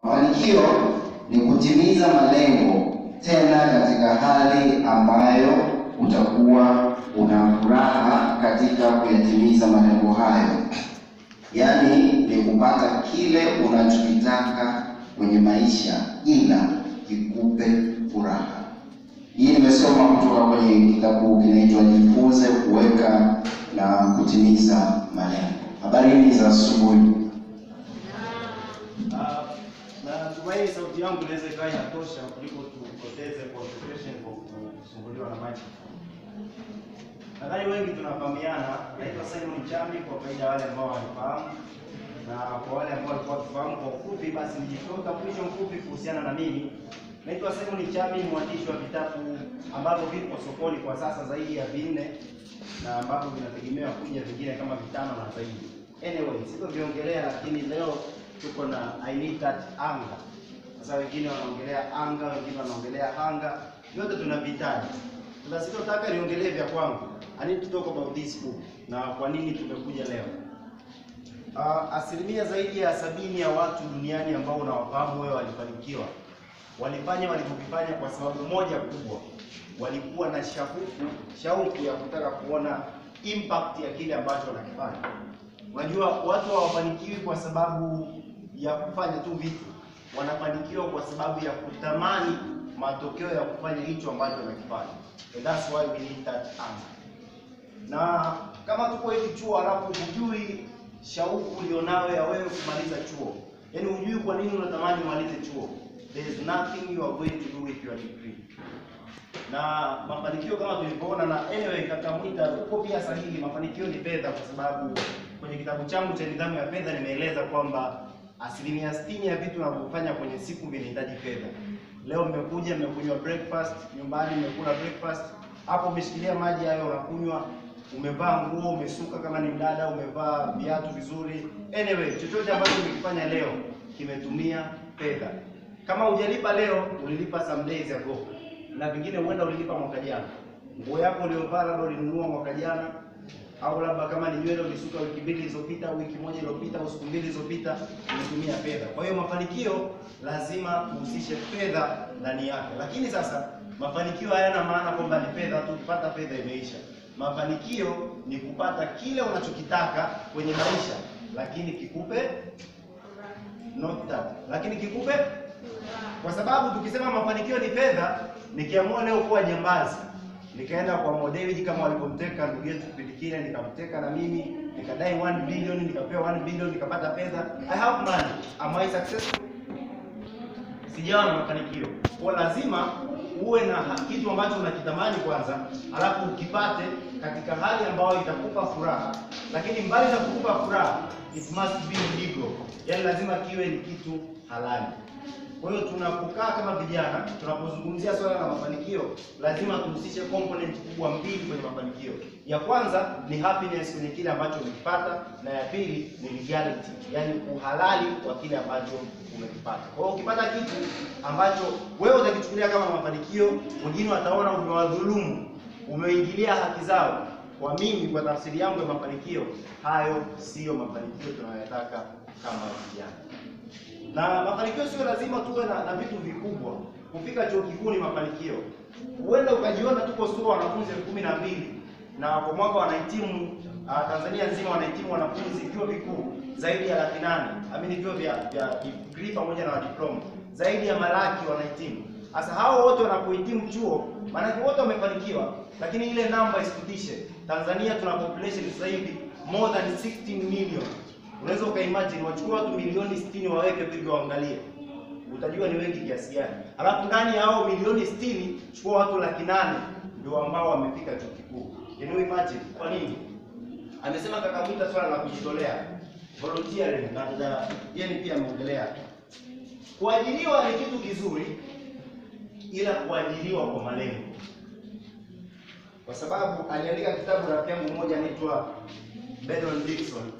Mafanikio ni kutimiza malengo tena katika hali ambayo utakuwa una furaha katika kuyatimiza malengo hayo, yaani ni kupata kile unachokitaka kwenye maisha, ila kikupe furaha. Hii nimesoma kutoka kwenye kitabu kinaitwa Jifunze Kuweka na Kutimiza Malengo. Habarini za asubuhi. Ah, na tumaini sauti yangu inaweza ikawa inatosha kuliko tupoteze concentration kwa kusumbuliwa na microphone. Nadhani wengi tunafahamiana. Naitwa Simon Chambi kwa faida ya wale ambao wanifahamu, na kwa wale ambao walikuwa wakifahamu kwa ufupi, basi nijitoe utambulisho mfupi kuhusiana na mimi. Naitwa Simon Chambi, ni mwandishi wa vitabu ambavyo vipo sokoni kwa sasa zaidi ya vinne na ambavyo vinategemewa kuja vingine kama vitano na zaidi. Anyway, sitoviongelea lakini leo tuko na I need that anga. Sasa wengine wanaongelea anga, wengine wanaongelea hanga, vyote tunavihitaji. Sasa sitotaka niongelee vya kwangu. I need to talk about this book na kwa nini tumekuja leo. Uh, asilimia zaidi ya sabini ya watu duniani ambao unawafahamu wewe walifanikiwa, walifanya walivyovifanya kwa sababu moja kubwa, walikuwa na shauku shauku ya kutaka kuona impact ya kile ambacho wanakifanya. Unajua, watu hawafanikiwi kwa sababu ya kufanya tu vitu, wanafanikiwa kwa sababu ya kutamani matokeo ya kufanya hicho ambacho wanakifanya. And that's why we need that hunger. Na kama tuko hivi chuo alafu hujui shauku ulionayo ya wewe kumaliza chuo, yaani hujui kwa nini unatamani umalize chuo, there is nothing you are going to do with your degree na mafanikio kama tulivyoona, na anyway, kaka Mwita uko pia sahihi. Mafanikio ni fedha, kwa sababu kwenye kitabu changu cha nidhamu ya fedha nimeeleza kwamba asilimia sitini ya vitu unavyofanya kwenye siku vinahitaji fedha. Leo mmekuja mmekunywa breakfast nyumbani, mmekula breakfast hapo, umeshikilia maji hayo unakunywa, umevaa nguo, umesuka kama ni mdada, umevaa viatu vizuri. Anyway, chochote ambacho umekifanya leo kimetumia fedha. Kama hujalipa leo, ulilipa some days ago na vingine huenda ulilipa mwaka jana. Nguo yako uliyovaa labda ulinunua mwaka jana, au labda kama ni nywele ulisuka wiki mbili zilizopita, wiki moja iliyopita, au siku mbili zilizopita, umetumia fedha. Kwa hiyo mafanikio lazima uhusishe fedha ndani yake. Lakini sasa mafanikio hayana maana kwamba ni fedha tu, ukipata fedha imeisha. Mafanikio ni kupata kile unachokitaka kwenye maisha, lakini kikupe not that, lakini kikupe kwa sababu tukisema mafanikio ni fedha, nikiamua leo kuwa jambazi, nikaenda kwa Mo Dewji kama walivyomteka ndugu yetu kipindi kile, nikamteka na mimi nikadai 1 billion, nikapewa 1 billion, nikapata fedha. I have money. Am I successful? Sijawa na mafanikio. Kwa lazima uwe na ha- kitu ambacho unakitamani kwanza, alafu ukipate katika hali ambayo itakupa furaha, lakini mbali na kukupa furaha, it must be legal, yaani lazima kiwe ni kitu halali. Kwa hiyo tunapokaa kama vijana, tunapozungumzia swala la mafanikio, lazima tuhusishe component kubwa mbili kwenye mafanikio. Ya kwanza ni happiness kwenye kile ambacho umekipata, na ya pili ni legality, yaani uhalali wa kile ambacho umekipata. Kwa hiyo ukipata kitu ambacho wewe utakichukulia kama mafanikio, wengine wataona umewadhulumu, umeingilia haki zao. Kwa mimi, kwa tafsiri yangu ya mafanikio, hayo siyo mafanikio tunayoyataka kama vijana na mafanikio sio lazima tuwe na, na vitu vikubwa. Kufika chuo kikuu ni mafanikio. Huenda ukajiona tuko SUA wanafunzi elfu kumi na mbili na kwa mwaka wanahitimu uh, Tanzania nzima wanahitimu wanafunzi vyuo vikuu zaidi ya laki nane amini vyuo vya vya degree pamoja na diploma zaidi ya malaki wanahitimu. Sasa hao wote wanapohitimu chuo, maanake wote wamefanikiwa, lakini ile namba isikutishe. Tanzania tuna population sasa hivi more than 16 million Unaweza ukaimagine wachukue watu milioni 60 waweke hivyo waangalie, utajua ni wengi kiasi gani. Alafu ndani ya hao milioni 60 chukua watu laki nane ndio ambao wamefika chuo kikuu. Can you imagine? Kwa nini? Amesema kaka Mwita swala la kujitolea volunteering, na dada yeye pia ameongelea kuajiriwa ni kitu kizuri, ila kuajiriwa kwa malengo, kwa sababu aliandika kitabu rafiki yangu mmoja anaitwa Bedon Dixon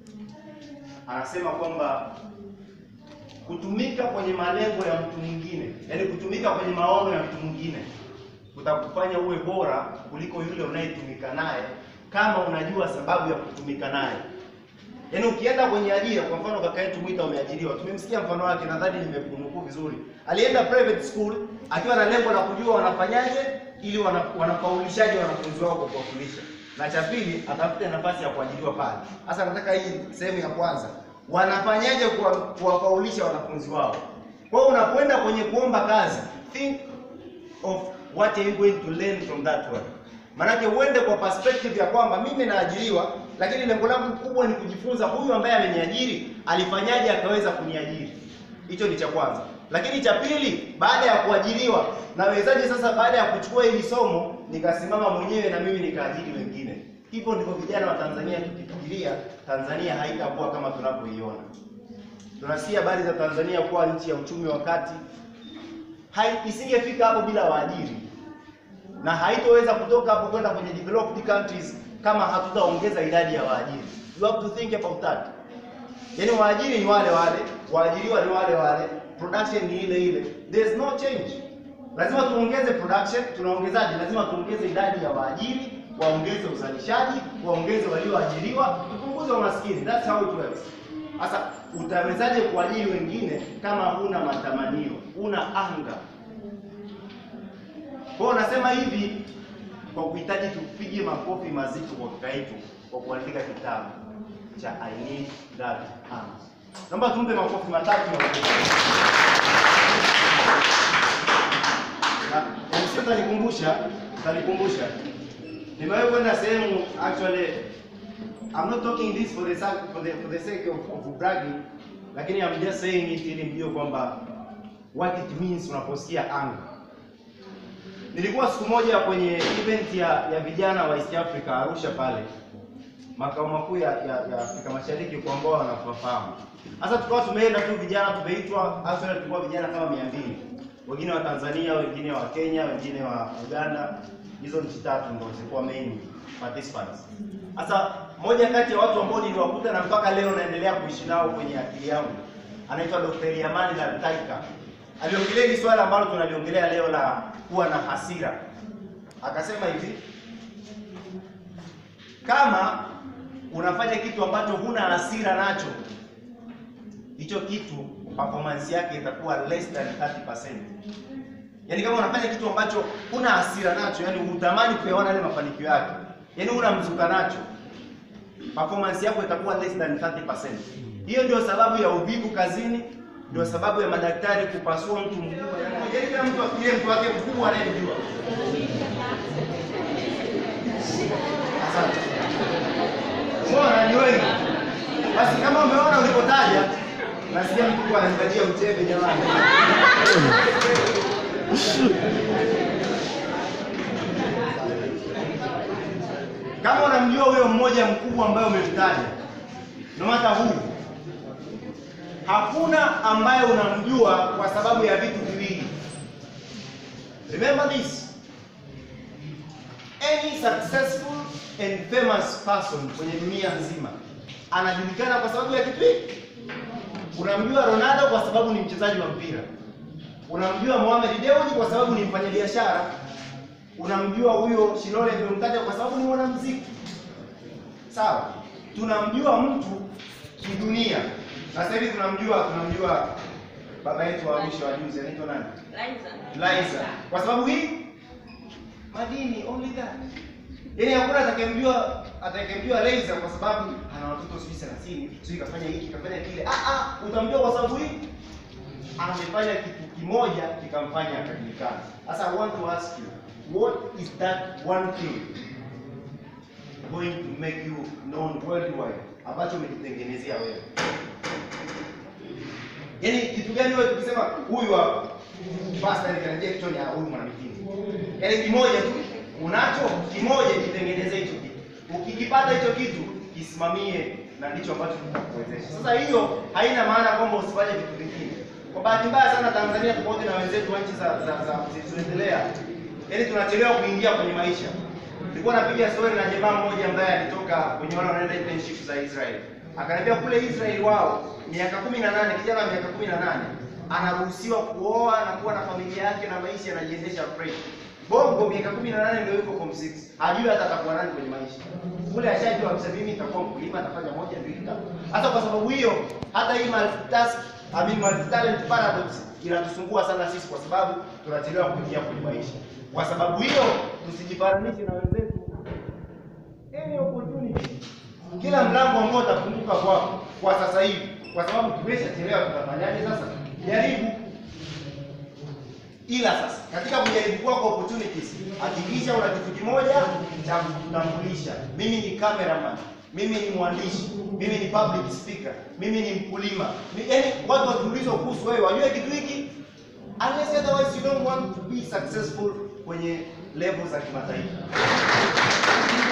anasema kwamba kutumika kwenye malengo ya mtu mwingine, yaani kutumika kwenye maono ya mtu mwingine kutakufanya uwe bora kuliko yule unayetumika naye, kama unajua sababu ya kutumika naye. Yaani ukienda kwenye ajira, kwa mfano kaka yetu Mwita umeajiriwa, tumemsikia mfano wake, nadhani nimekunukuu vizuri. Alienda private school akiwa na lengo la kujua wanafanyaje ili wana, wanafaulishaje wanafunzi wao kwa kuwafundisha, na cha pili atafute nafasi ya kuajiriwa pale. Sasa nataka hii sehemu ya kwanza, wanafanyaje kuwa- kuwafaulisha wanafunzi wao. Kwa hiyo unapoenda kwenye kuomba kazi, think of what are you going to learn from that one. Maanake uende kwa perspective ya kwamba mimi naajiriwa, lakini lengo langu kubwa ni kujifunza huyu ambaye ameniajiri alifanyaje akaweza kuniajiri. Hicho ni cha kwanza. Lakini cha pili, baada ya kuajiriwa, nawezaje sasa baada ya kuchukua hili somo nikasimama mwenyewe na mimi nikaajiri wengine. Hivyo ndivyo vijana wa Tanzania tukifikiria Tanzania haitakuwa kama tunavyoiona. Tunasikia habari za Tanzania kuwa nchi ya uchumi wa kati, hai isingefika hapo bila waajiri na haitoweza kutoka hapo kwenda kwenye developed countries kama hatutaongeza idadi ya waajiri. You have to think about that. Yaani waajiri ni wale wale, waajiriwa ni wale wale, production ni ile ile. There's no change. Lazima tuongeze production, tunaongezaje? Lazima tuongeze idadi ya waajiri, waongeze uzalishaji, waongeze walioajiriwa, tupunguze umaskini. That's how it works. Sasa utawezaje kuajiri wengine kama huna matamanio, huna anga? Kwa hiyo nasema hivi kwa kuhitaji tupige makofi mazito kwa kaka yetu kwa kuandika kitabu cha I Need That Hand. Naomba tumpe makofi matatu na na na msio tanikumbusha, tanikumbusha. Nimewahi kwenda sehemu actually I'm not talking this for the sake for the, for the sake of, of bragging, lakini I'm just saying it ili mjue kwamba what it means unaposikia anga. Nilikuwa siku moja kwenye event ya, ya vijana wa East Africa Arusha pale makao makuu ya, ya, ya Afrika Mashariki kwa ambao wanafahamu. Sasa tukawa tumeenda tu vijana tumeitwa, actually tulikuwa vijana kama 200. Wengine wa Tanzania, wengine wa Kenya, wengine wa Uganda. Hizo nchi tatu ndio zilikuwa main participants. Sasa moja kati ya watu ambao niliwakuta na mpaka leo naendelea kuishi nao kwenye akili yangu anaitwa Dr. Yamani Laltaika. Aliongelea hili swala ambalo tunaliongelea leo la kuwa na hasira. Akasema hivi, kama unafanya kitu ambacho huna hasira nacho, hicho kitu performance yake itakuwa less than 30%. Yaani kama unafanya kitu ambacho huna hasira nacho, yani hutamani kuyaona yale mafanikio yake, yaani huna mzuka nacho, performance yako itakuwa less than 30%. Hiyo ndio sababu ya uvivu kazini, ndio sababu ya madaktari kupasua mtu mkubwa. Yaani kila mtu afikirie mtu wake mkubwa anayemjua. Asante. Mbona ni wengi? Basi kama umeona ulipotaja, nasikia mtu anahitajia uchebe jamani. Kama unamjua huyo mmoja mkubwa ambaye umemtaja, no matter who, hakuna ambaye unamjua kwa sababu ya vitu viwili. Remember this. Any successful and famous person kwenye dunia nzima anajulikana kwa sababu ya kitu hiki. Unamjua Ronaldo kwa sababu ni mchezaji wa mpira. Unamjua Mohamed Dewji kwa sababu ni mfanyabiashara. Unamjua huyo Shilole niliyomtaja kwa sababu ni mwanamuziki. Sawa? Tunamjua mtu kidunia. Na sasa hivi tunamjua tunamjua baba yetu wa Arusha wa juzi anaitwa nani? Liza. Kwa sababu hii madini only that. Yaani hakuna atakayemjua atakayemjua Liza kwa sababu ana watoto sijui 30, sijui kafanya hiki, kafanya kile. Ah ah, utamjua kwa sababu hii amefanya kitu kimoja kikamfanya akajulikana. Sasa I want to ask you, what is that one thing going to make you known worldwide ambacho umejitengenezea wewe? Yaani kitu gani wewe tukisema huyu hapa basta nikarejea kichwani ah huyu mwanamitindo. Yaani kimoja tu unacho kimoja kitengeneze hicho kitu. Ukikipata hicho kitu kisimamie na ndicho ambacho kitakuwezesha. Sasa hiyo haina maana kwamba usifanye vitu vingine. Kwa bahati mbaya sana Tanzania tofauti na wenzetu wa nchi za za, za zilizoendelea, yaani tunachelewa kuingia kwenye maisha. Nilikuwa napiga story na jamaa mmoja ambaye alitoka kwenye wale wanaenda internship za Israel. Akaniambia kule Israel wao miaka 18 kijana wa miaka 18 anaruhusiwa kuoa na kuwa na familia yake na maisha yanajiendesha fresh. Bongo miaka 18 ndio yuko form 6. Hajui hata atakuwa nani kwenye maisha. Ule ashajua kabisa mimi nitakuwa mkulima, nitafanya moja mbili tatu. Hata kwa sababu hiyo, hata hii multitask, I mean multi-talent paradox inatusumbua sana sisi, kwa sababu tunachelewa kuingia kwenye maisha. Kwa sababu hiyo, tusijifananishe na wenzetu. Any opportunity, kila mlango ambao utafunguka kwako kwa sasa hivi, kwa sababu tumeshachelewa, tutafanyaje sasa? Jaribu ila sasa katika kujaribu kwako opportunities, hakikisha una kitu kimoja cha kutambulisha. Mimi ni cameraman, mimi ni mwandishi, mimi ni public speaker, mimi ni mkulima. Ni- Yaani watu wakiulizwa kuhusu wewe wajue kitu hiki, unless otherwise you don't want to be successful kwenye level za kimataifa.